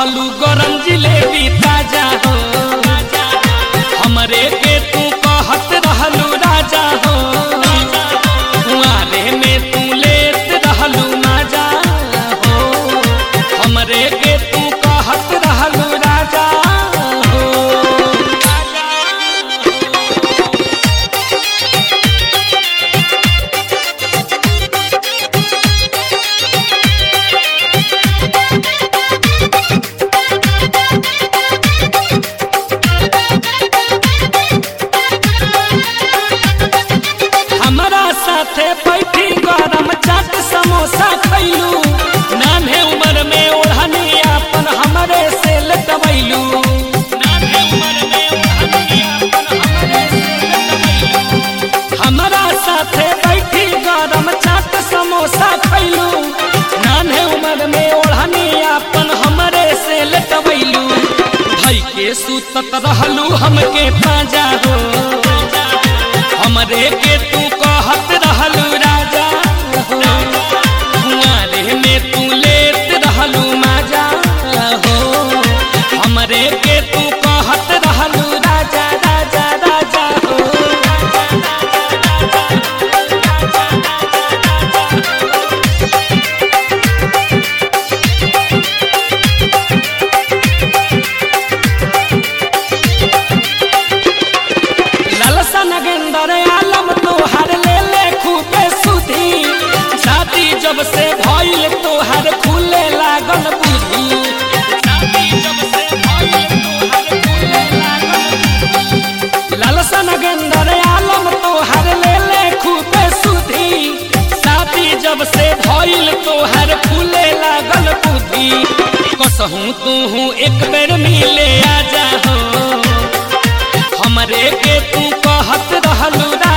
रहलू गरम जिलेबी ताजा हो हमरे के तू कहत रहलू राजा हो कुआरे में तू लेत रहलू माजा हो हमरे के तू कहत रहलू राजा हो हमरा साथे बैठी गरम चाट समोसा खैलू नान्हे उम्र में ओढ़नी अपन हमरे से लटवैलू नान्हे उम्र में ओढ़नी अपन हमरे से लटवैलू हमरा साथे बैठी गरम चाट समोसा खैलू नान्हे उम्र में ओढ़नी अपन हमरे से लटवैलू भई के सुतत रहलू हमके पाजा हो हमरे के तू कहत रहलू राजा हो कुआरे में तू लेत रहलू माजा हो हमरे के तू कहत रहलू राजा राजा राजा हो लालसा नगेंदर आलम तोहर ले ले खूबे सुधी शादी जब से भइल तोहर खुले लागल बुद्धि शादी जब से भइल तोहर खुले लागल बुद्धि। लालसा नगेंदर आलम तोहर ले ले खूबे सुधी शादी जब से भइल तोहर खुले लागल बुद्धि कसहूँ तू एक बेर मिले आजा हो हमरे के तू कहत रहलू